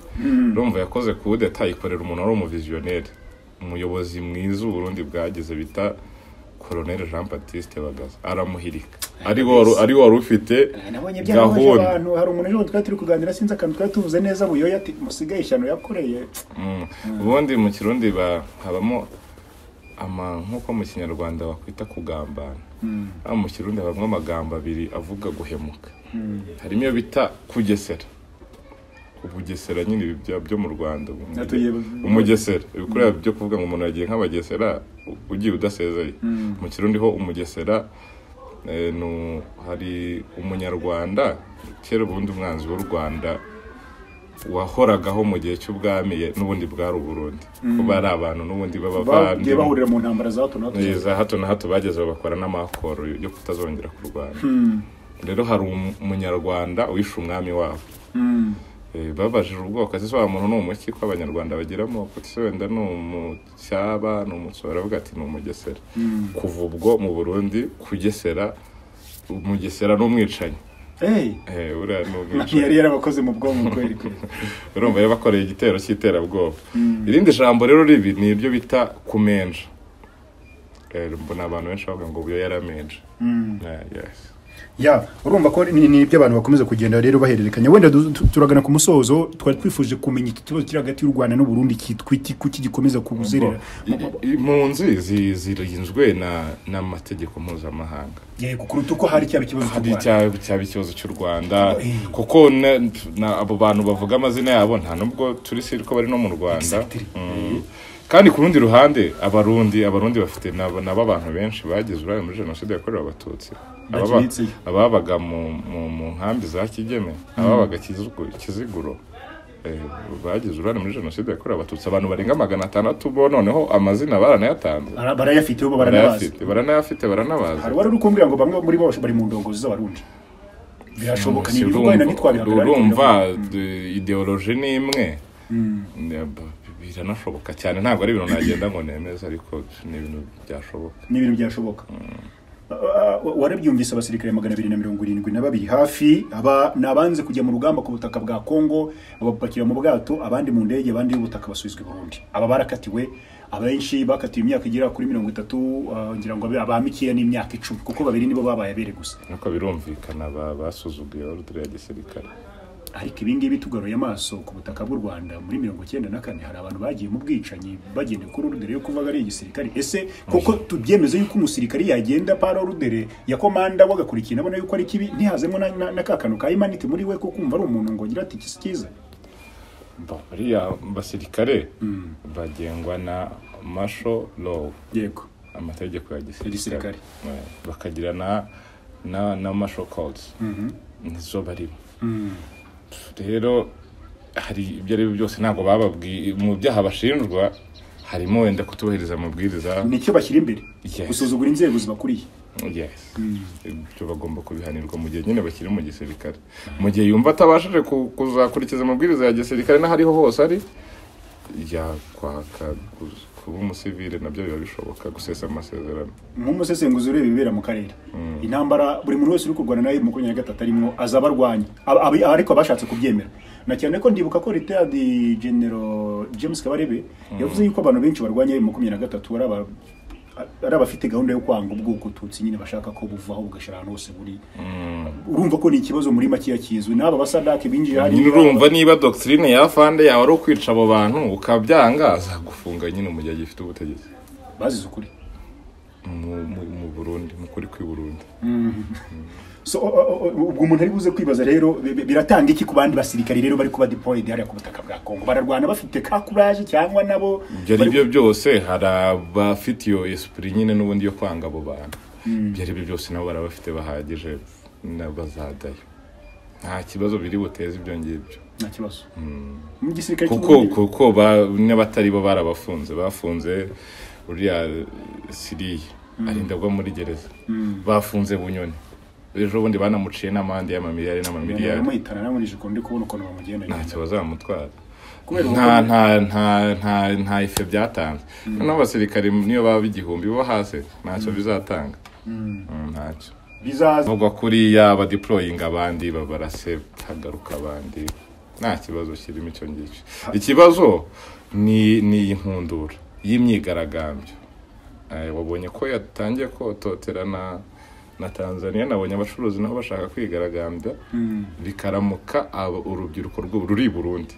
urumva yakoze ku budeta ayikorera umuntu wari umuviziyoneri umuyobozi mwiza uburundi bwagize bita koroneri jean batiste bagaza aramuhirika ari wo wari- ari wo wari ufite nabonye byababaje gahunda abantu hari umuntu ejo twari turi kuganira sinzi akantu twari tuvuze neza buyoya ati musigaye ishyano yakoreye Mm. ubundi mu kirundi ba- habamo ama nk'uko mu kinyarwanda bakwita kugambana Ah, mu kirundi habamo amagambo abiri avuga guhemuka harimo iyo bita kugesera ubugesera nyine ibi bya- byo mu rwanda Atuye- umugesera ibikorwa byo kuvuga ngo umuntu yagiye nk'abagesera u- ugiye udasezeye mu kirundi ho umugesera eh, nu- hari umunyarwanda kera ubundi umwanzi w'u rwanda wahoragaho mu gihe cy'ubwami ye n'ubundi bwari uburundi kuba ari abantu n'ubundi bagiye b'abavandimwe bahurira mu ntambara za hato na hato za hato na hato bageze bakora n'amakoro yo kutazongera kurwana rero hari umu- umunyarwanda wishe umwami wabo Eh, babajije ubwoko ese se wa muntu ni umuki ko abanyarwanda bagiramo kuko se wenda ni umucyaba ni umutsoro aravuga ati ni umugesera kuva ubwo mu burundi kugesera umugesera n'umwicanyi Eh, Eh, buriya ni umwicanyi yari yarabakoze mu bwonko kweri kweri urumva yabakoreye igitero cy'iterabwoba irindi jambo rero ribi ni iryo bita kumenja Eh, mbona abantu benshi bavuga ngo ubu yari amenje ya urumva ko ni ni ibyo abantu bakomeza kugenda rero bahererekanya wenda du- tu- turagana ku musozo twari twifuje kumenya iki kibazo kiri hagati y'u rwanda n'uburundi kitwa iki kuki gikomeza kuguzerera I- i- impunzi zi- zirinzwe na n'amategeko mpuzamahanga yego kuruta uko hari cyaba ikibazo cy'u hari rwanda icya- cyaba ikibazo cy'u rwanda kuko na- na- abo bantu bavuga amazina yabo nta nubwo turi si ko bari no mu rwanda Exactly. Mm. kandi ku rundi ruhande abarundi abarundi bafite nabo nabo abantu benshi bagize uruhare muri jenoside yakorewe abatutsi Ababa- Bakimitse. ababaga mu mu- mu nkambi za kigeme ababaga Kizigu- kiziguro eh, bagize uruhare muri jenoside yakorewe abatutsi abantu barenga magana atandatu bo noneho amazina baranayatanze Bara- barayafite bo baranabazi barayafite baranayafite baranabazi hari uwari uri kumbwira ngo bamwe muri bo bari mu ndongozi z'abarundi birashoboka ni ibivugwa wenda ntitwabihagarara ariko urumva ideoloji ni imwe Ne- b- biranashoboka cyane ntabwo ari ibintu nagenda ngo nemeze ariko ni ibintu byashoboka ni ibintu byashoboka Ah, wa- warabyumvise abasirikare magana abiri na mirongo irindwi na babiri hafi aba ni abanze kujya mu rugamba ku butaka bwa kongo babapakira mu bwato abandi mu ndege abandi y'ubutaka basubizwa i burundi aba barakatiwe abenshi bakatiwe imyaka igera kuri mirongo itatu ah, ngira ngo abe- abamikeya n'imyaka icumi kuko babiri nibo babaye abere gusa nuko birumvikana ba- basuzuguye ordre ya gisirikare ariko ibi ngibi tugaruye amaso ku butaka bw'u rwanda muri mirongo cyenda na kane hari abantu bagiye mu bwicanyi bagendeye kuri rudere yo kuvuga ari igisirikare ese koko tubyemeze yuko umusirikare yagenda para rudere ya komanda wagakurikirana abona yuko ari kibi ntihazemo na, na, na kakano ka imanite muri we ko kumva ari umuntu ngo ngira ati ikisi cyiza Ba- bariya basirikare bagengwa na masho law yego amategeko ya gisirikare gisirikare. Eh, bakagira na na na marshal codes nizo barimo rero hari ibyo ari byo byose ntabwo bababwiye mu byaha bashinjwa harimo wenda kutubahiriza amabwiriza nicyo bashyira imbere Yes. gusuzugura inzego zibakuriye yes ibyo bagomba kubihanirwa mu gihe nyine bakiri mu gisirikare mu gihe yumva atabashije ku- kuzakurikiza amabwiriza ya gisirikare n'aho ariho hose ari yakwaka ku- kuba umusivile nabyo biba bishoboka gusesa amasezerano nk'umusesenguzi ureba ibibera mu karere intambara buri muntu wese uri kurwana nawe makumyabiri na gatatu arimo azaba arwanya Ab- ab- ariko abashatse kubyemera na cyane ko ndibuka ko retired general james kabarebe yavuze yuko abantu benshi barwanya ayo makumyabiri na gatatu ari aba- ari abafite gahunda yo kwanga ubwoko ututsi nyine bashaka ko buvaho bugashira ahantu hose buri urumva ko ni ikibazo muri makeya kizwi n'aba basadake binjiye nyine hariya urumva niba dogitirine ya fande yawe ari ukwica abo bantu ukabyanga azagufunga nyine mu gihe gifite ubutegetsi bazize ukuri mu- mu- mu burundi mu kuri kw'i burundi so o- o- o- ubwo umuntu ari buze kwibaza rero bi- bi- biratanga iki ku bandi basirikari rero bari kuba deployed hariya ku butaka bwa Congo bararwana bafite ka courage cyangwa nabo ibyo ari byo byose hari abafite iyo esipuri nyine n'ubundi yo kwanga abo bantu ibyo ari byo byose nabo barabafite bahagije na- bazajyayo nta kibazo biri buteze ibyo ngibyo nta kibazo mu gisirikare kuko cy'uburundi kuko ba- n'abatari bo barabafunze bafunze uriya siriya arinda agwa muri gereza bafunze bunyoni ejo bundi banamuciye n'amande y'amamiliyari n'amamiliyari baramuhitana namwe nijiko ndi kubona ukuntu bamugenda ntacyo bazamutwara Kubera nta nta nta nta nta ife byatanze noneho abasirikare niyo baba igihumbi bo hasi ntacyo bizatanga Mm, ntacyo bizaza nubwo kuriya badiployinga abandi babarase hagaruka abandi nta kibazo kirimo icyo ngicyo ikibazo ni ni impundura y'imyigaragambyo Eh, wabonye ko yatangiye kototera na na tanzania nabonye abacuruzi nabo bashaka kwigaragambya bikaramuka abo- urubyiruko rw'u- ruri i burundi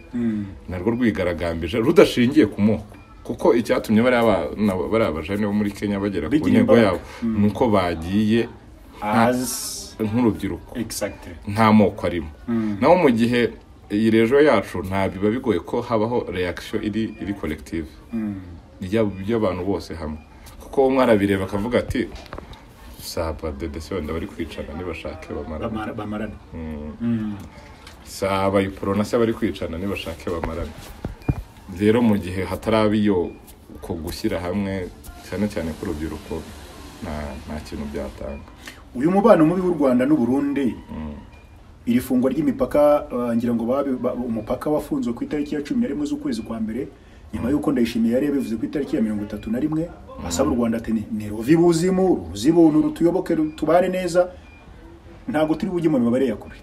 narwo rwigaragambije rudashingiye ku moko kuko icyatumye bariya ba- na- bariya bajene bo muri kenya bagera ku Bigira ntego imbaraga. yabo ni uko bagiye as nk'urubyiruko exactly nta moko arimo naho mu gihe iyi rejo yacu nta biba bigoye ko habaho reaction iri iri collective Ry'ab- ry'abantu bose hamwe kuko umwe arabireba akavuga ati saba dedese wenda bari kwicana nibashake bamarane bamara bamarana saba iporo na se bari kwicana nibashake bamarane rero mu gihe hataraba iyo ko gushyira hamwe cyane cyane k'urubyiruko nta nta kintu byatanga uyu mubano mubi w'u Rwanda n'u Burundi iri fungwa ry'imipaka ah, ngira ngo babi- ba- umupaka wafunzwe ku itariki ya cumi na rimwe z'ukwezi kwa mbere nyuma y'uko ndayishimiye yari yabivuze ku itariki ya mirongo itatu na rimwe asaba u rwanda ati ni ruvi buzimu ruzi buntu rutuyoboke ru- tubane neza ntabwo turi bujye mu mibare ya kure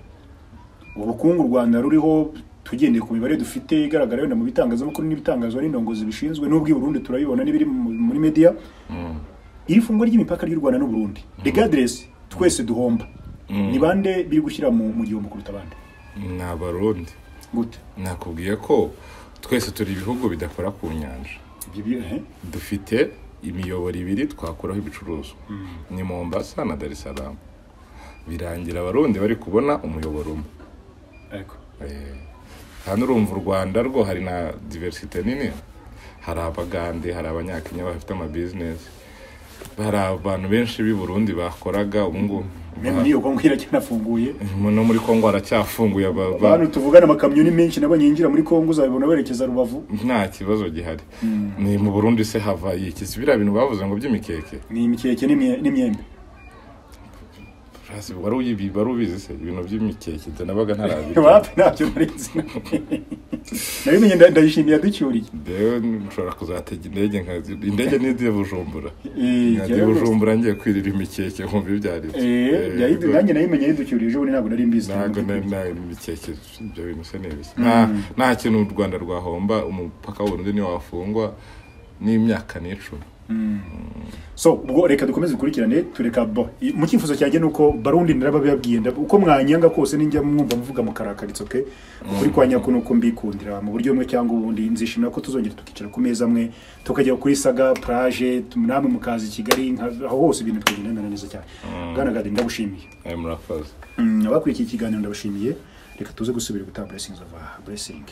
ubukungu u rwanda ruriho tugendeye ku mibare dufite igaragara wenda mu bitangazamakuru n'ibitangazwa n'indongozi bishinzwe n'ubwo i burundi turabibona n'ibiri mu- muri media iri fungwa ry'imipaka ry'u rwanda n'u burundi regardless twese duhomba ni bande biri gushyira mu mu gihombo kuruta abandi ni abarundi gute nakubwiye ko twese turi ibihugu bidakora ku nyanja ibyo byo eh? dufite imiyoboro ibiri twakuraho ibicuruzwa ni mombasa na dar es salaam birangira abarundi bari kubona umuyoboro umwe ariko Eh, hano urumva u rwanda rwo hari na diversite nini hari abagande hari abanyakenya bafite amabizinesi hari abantu benshi b'i burundi bakoraga ubu ngubu mwe niyo kongo iracyafunguye no muri kongo haracyafunguye aba- ba- abantu tuvugana amakamyo ni menshi nabonye yinjira muri kongo uzabibona werekeza rubavu nta kibazo gihari ni mu burundi se hava yikisi biriya bintu bavuze ngo by'imikeke ni imikeke n'imye- n'imyembe Hasi wari uyibi- wari ubizi se ibintu by'imikeke jye nabaga ntarabikora wapi ntacyo narinzi nabimenye nda- ndayishimiye yaducyuriye rero nshobora kuzatega indege nka- indege n'iziye bujumbura Eh, ngiye jyayo rwose. bujumbura ngiye kwirira imikeke nkumva ibyo ari byo Eh, Eh, yayidu- nanjye nayimenye yaducyuriye ejo bundi ntabwo nari mbizi ntabwo na- na imikeke ibyo bintu se n'ibizi nta nta kintu u rwanda rwahomba umupaka w'uburundi ntiwafungwa n'imyaka n'icumi so ubwo reka dukomeze dukurikirane tureka bo I- mu cyifuzo cyanjye ni uko barundi narababibabwiye nda- uko mwanyanga kose ninjya mwumva muvuga mukarakaritse okay ukuri kwa nyako nuko mbikundira mu buryo bumwe cyangwa ubundi nzishimira ko tuzongera tukicara ku meza amwe tukajya kuri saga plage tu- namwe mukaza i kigali nka- aho hose ibintu bikagenda neza cyane bwana gadi ndagushimiye ayo murakoze Mm, abakurikiye ikiganiro ndabashimiye reka tuze gusubira gutanga blessings of blessing